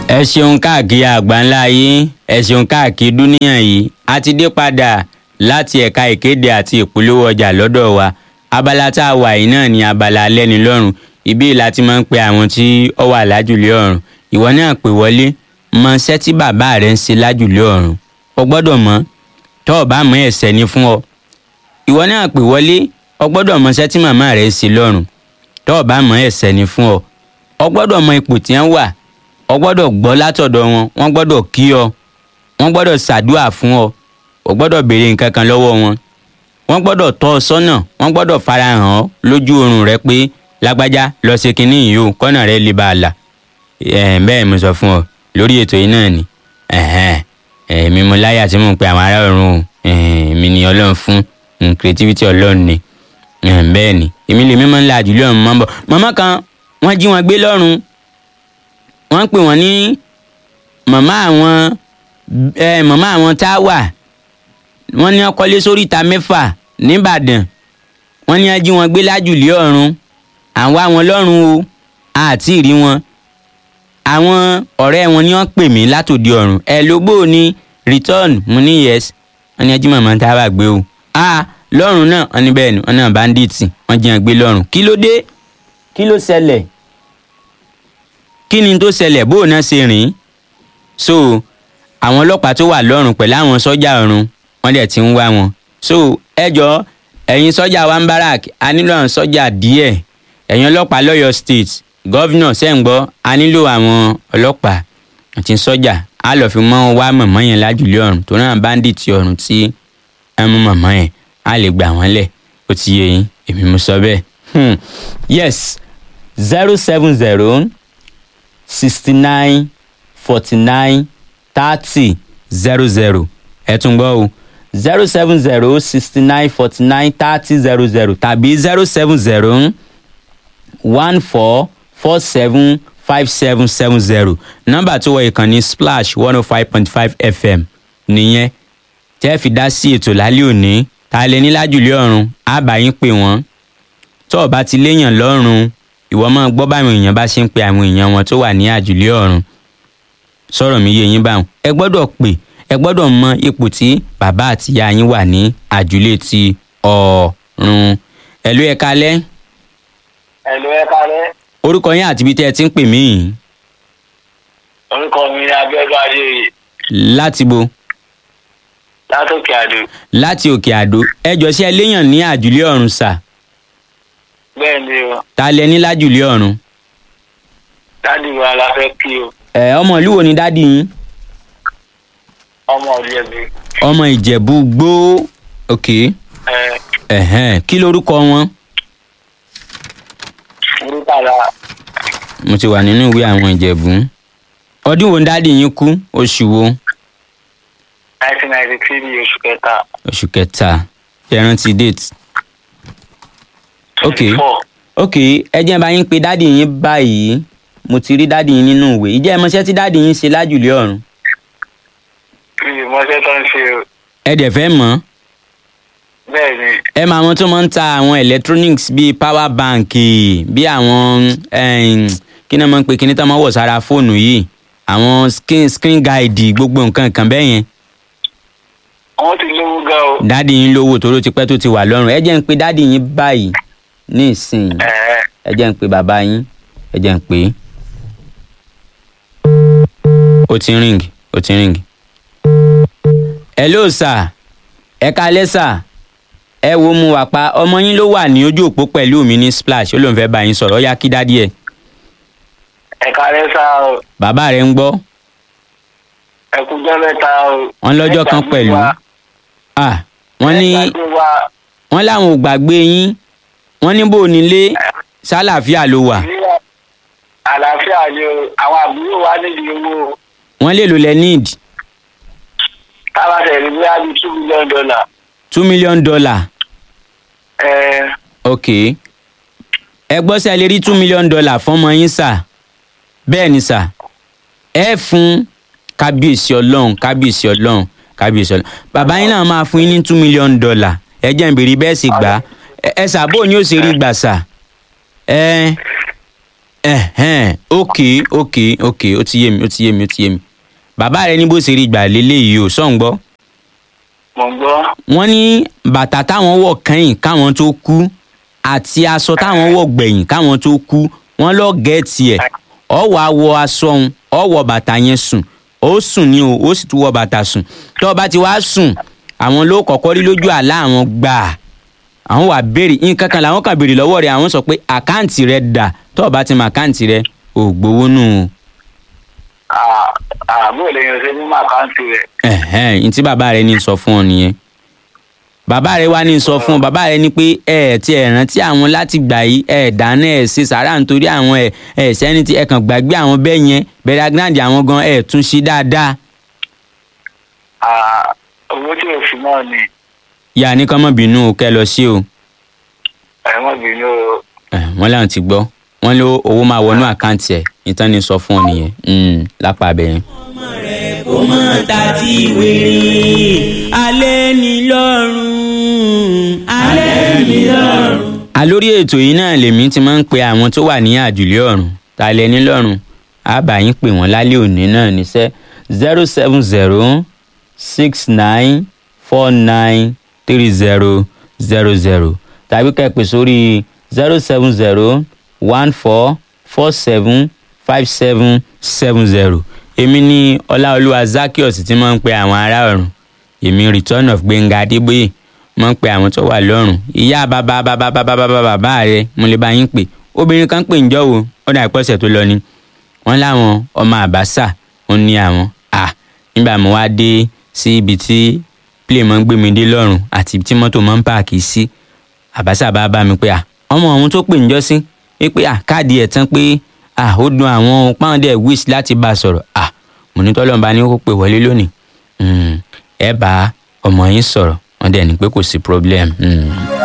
ẹ ṣeun káàkiri àgbáńlá yìí ẹ ṣeun káàkiri dúníyàn yìí a ti dé padà láti ẹ̀ka ìkéde àti ìpolówó ọjà lọ́dọ̀ wa abala tá a wà yìí náà ni abala alẹ́nilọ́rùn ibi ìlà ti máa ń pe àwọn tí ó wà lájùlé ọ̀run ìwọ náà pè wọlé mọ iṣẹ́ tí bàbá rẹ̀ ń ṣe lájùlé ọ̀run o gbọ́dọ̀ mọ̀ tó o bá mọ̀ ẹ̀ṣẹ̀ ni fún ọ ìwọ náà pè wọlé o gbọ́dọ̀ mọ̀ iṣẹ́ tí màmá rẹ̀ ń ṣe lọ́run tó o bá mọ̀ ẹ̀ṣẹ̀ ni fún ọ o gbọ́dọ̀ mọ̀ ipò tí wọ́n wà o gbọ́dọ̀ gbọ́ látọ̀dọ̀ wọn wọ́n gbọ́dọ̀ kí ọ wọ́n gbọ́dọ̀ ṣàdúà fún ọ o gbọ́dọ̀ béèrè nǹkan kan lọ́wọ́ wọn wọ́n gbọ́dọ̀ tọ́ ọ sọ́nà wọ́n gbọ́dọ̀ farahàn ọ lójú oorun rẹ pé lágbájá lọ ṣe kinní yìí o kọ́nà rẹ lè bá a là ẹ̀ bẹ́ẹ̀ mo sọ fún ọ lórí ètò yìí náà ni èmi mo láyà tí mò ń pe àwọn ará ọ̀run o èmi ni ọlọ́run fún creativity ọlọ́run ni bẹ́ẹ̀ ni èmi lèmi máa ń la àjùlé ọ̀run máa ń bọ̀ màmá kan wọ́n jí wọn gbé lọ́rùn wọ́n pè wọ́n ní màmá àwọn màmá àwọn tá a wà wọ́n ní ọkọlé sórí ìta mẹ́fà nìbàdàn wọ́n ní ají wọn gbé lájùlé ọ̀run àwọn àwọn lọ́rùn o àti ìrí wọn àwọn ọ̀rẹ́ wọn ni wọ́n pè mí látòdì ọ̀run ẹ lógbó ni return mo ní yes wọ́n ní ají màmá tá a wà gbé o a lọ́rùn náà wọ́n ní bẹ́ẹ̀ ni wọ́n náà bandits wọ́n jí wọn gbé lọ́rùn kí ló dé kí ló ṣẹlẹ̀ kí ni tó ṣẹlẹ̀ bó o náà ṣe rìn so àwọn ọlọ́pàá tó wà lọ́rùn pẹ̀lú àwọn sọ́jà ọ̀run wọ́n dẹ̀ ti ń wá wọn. so ẹ jọ ẹ̀yin sọ́jà wa ń barak a nílò àwọn sọ́jà díẹ̀ ẹ̀yin ọlọ́pàá lọ́yọ̀ state gọ́vnọ̀ sẹ́ǹgbọ́ a nílò àwọn ọlọ́pàá àti sọ́jà a lọ́ọ́ fi mọ́ wá mọ̀mọ́ yẹn lájùlé ọ̀run tó náà bandit ọ̀run tí ẹ mú mọ̀mọ́ yẹn a lè gbà wọ́n lẹ̀ ó ti yé yín èmi mo sọ bẹ́ẹ̀. Hmm. yes zero seven zero sixty nine forty nine thirty zero zero ẹ tún gbọ́ o zero seven zero sixty nine forty nine thirty zero zero tàbí zero seven zero one four four seven five seven seven zero nọ́mbà tó wọ ìkànnì splash one oh five point five fm nìyẹn tẹ́ fi dá sí ètò lálẹ́ òní ta lè ní lájùlé ọ̀run á bá yín pè wọ́n tó o bá ti léèyàn lọ́rùn ìwọ máa gbọ́ báwọn èèyàn bá ṣe ń pe àwọn èèyàn wọn tó wà ní àjùlé ọ̀run sọ̀rọ̀ mi yé yín báwọn ẹ gbọ́dọ̀ pè ẹ gbọ́dọ̀ mọ ipò tí bàbá àti ìyá yín wà ní àjùlé ti ọ̀run ẹ̀lú ẹ kalẹ́ Ẹ̀lú ẹ kálẹ́. orúkọ yín àti ibi tẹ́ ẹ ti ń pè mí yìí Orúkọ mi ni Abíọ́dún Adéyè láti bo látòkè àdó. láti òkè àdó ẹ jọ sí ẹ léèyàn ní àjùlé ọ̀run sà Bẹ́ẹ̀ ni o, ta lẹ ní lájùlé ọ̀run dádì wa la fẹ́ kí o, ẹ ọmọ ìlú wo ni dádì yín ọmọ ọ̀lẹ́bí. ọmọ ìjẹ̀bú gbó òkè Ẹ ẹ̀hẹ́n kí lorúkọ wọn Múrítàlá mo ti wà nínú ìwé àwọn ìjẹ̀bú ọdún wo ni dádì yín kú oṣù wo nineteen ninety three oṣù kẹta. oṣù kẹta ẹ rántí date ok Four. ok ẹ jẹ́ bá yín pé dádì yín báyìí mo ti rí dádì yín nínú ìwé ìjẹ́ ìmọ̀ṣẹ́ tí dádì yín ṣe lájùlé ọ̀run Mi ò mọṣẹ́ tó ń ṣe o. ẹ dẹ̀ fẹ́ mọ̀ Bẹ́ẹ̀ ni, ẹ máa wọn tó máa ń ta àwọn electronics bíi power bank bíi àwọn em, kí ni wọ́n máa ń pè kí ni tá máa wọ̀ sára fóònù yìí àwọn screen screen guide gbogbo nǹkan kan bẹ́ẹ̀ yẹn wọ́n ti lówó gan o. dádì yín lówó toró ti pẹ́ tó ti wà lọ́rùn ẹ jẹ́ ń pe dádì yín báyìí ní ìsìn Ẹ ẹ jẹ́ ń pe bàbá yín ẹ jẹ́ ń pè é. ó ti ń ring ó ti ń ring. hello sir ẹ kalẹ́ sir ẹ wo mu wà pa ọmọ yín ló wà ní ojú òpó pẹ̀lú mi ní splash ó lóun fẹ́ bá yín sọ̀rọ̀ ó yá kí dádì ẹ̀ ẹ kálẹ́ sá o, bàbá rẹ̀ ń gbọ́ ẹ kújọ́ mẹ́ta o. wọ́n lọ́jọ́ kan Ẹ gbàgbé pẹ̀lú wa. ah wọ́n ní Ẹ gbàgbé wa. wọ́n láwọn ò gbàgbé yín wọ́n ní bò nílé sálàáfíà ló wà Ní àlàáfíà ni o, àwọn àbúrò wa nídìí owó o. wọ́n lè lò lẹ́ need Táwa tẹ̀lé bí a bí two million dollar. two million dollar Ẹ ok ẹ gbọ́ sẹ́ lè rí two million dollar fọ́mọ yín sà bẹ́ẹ̀ ni sà ẹ fún kábíyèsí ọlọ́run kábíyèsí ọlọ́run kábíyèsí ọlọ́run bàbá yín náà máa fún yín ní two million dollar ẹ jẹ́ n béèrè bẹ́ẹ̀ sì gbà á ẹ ẹ sà bó ni ó ṣe rí gbà sà ẹ ẹ̀hẹ́n ok ok ok ó ti yé mi ó ti yé mi ó ti yé mi bàbá rẹ ní bó ṣe rí gbà lélẹ́yìí o sọ̀ ń gbọ́ mo ń gbọ́ wọ́n ní bàtà táwọn wọ̀ kẹ́yìn káwọn tó kú àti aṣọ táwọn wọ̀ gbẹ̀yìn káwọn tó kú wọ́n lọ gẹ̀ẹ́tì ẹ̀ ọ wàá wọ aṣọ òun ọ wọ bàtà yẹn sùn ó sùn ní o ó sì tún wọ bàtà sùn tó o bá ti wá sùn àwọn ló kọ́kọ́ rí lójú àlá àwọn gbà àwọn wà béèrè nǹkan kan làwọn kan béèrè lọ́wọ́ rẹ̀ àwọn sọ pé àkáǹtì rẹ̀ dà tó o bá ti mọ àkáǹtì rẹ̀ ò gbowó nù o. àbúrò lè yan ṣe mímọ àkáǹtì rẹ ẹ̀hẹ́n ní tí bàbá rẹ ní sọ fún ọ nìyẹn bàbá rẹ wá ní sọ fún ọ bàbá rẹ ní pé ẹ ẹ ti ẹ rántí àwọn láti gbà yìí ẹ dáná ẹ ṣe sàrà nítorí àwọn ẹ ẹ sẹni tí ẹ kàn gbàgbé àwọn bẹ́ẹ̀ yẹn bẹ̀rẹ̀ agbáǹdì àwọn gan ẹ tún ṣe dáadáa owó tí o fi náà ni yà ní kọ́mọ́ bínú o kẹ́ lọ sí o ẹ̀wọ̀n bínú o ẹ, wọ́n láwọn ti gbọ́ wọ́n lé owó máa wọnú àkáǹtì ẹ̀ ìtàn ní sọ fún ọ nìyẹn Mm, lápá abẹ yẹn. kó mọ̀ ta ti wèrè alẹ́ ní lọ́rùn alẹ́ ní lọ́rùn. àlórí ètò yìí náà lèmi ti máa ń pe àwọn tó wà ní àjùlé ọ̀run ta lẹ ní lọ́rùn àbá yín pè wọ́n lálẹ́ òní náà níṣẹ́ zero seven zero six nine four nine three zero zero zero tàbí ká ẹ pè sórí zero seven zero one four four seven five seven seven zero èmi ní ọláolúwa zakios tí máa ń pe àwọn ará ọ̀run èmi return of gbẹ̀ngà adébóyè máa ń pe àwọn tó wà lọ́rùn ìyá bàbá bàbá bàbá bàbá bàbá rẹ mo lè bá yín pè obìnrin kan pè ń jọ́ wo ó dà pọ́sẹ̀ tó lọ ni wọ́n láwọn ọmọ àbáṣà ó ní àwọn à nígbà mo wá dé sí ibi tí play máa ń gbé mi dé lọ́rùn àti tí mọ́tò máa ń páàkì sí àbáṣà bá bá mi pé à ọmọ ọ̀hún tó pè ń jọ́ sí pé à káàdì ẹ̀ tán pé à ó dun àwọn páńdẹ̀ wish láti bá a sọ̀rọ̀ à mo ní tọ́lọ́mùbá ní kó pè wọlé lónìí Mm, ẹ bá ọmọ yín sọ̀rọ̀ wọ́n dẹ̀ ní pé kò sí problem. Mm.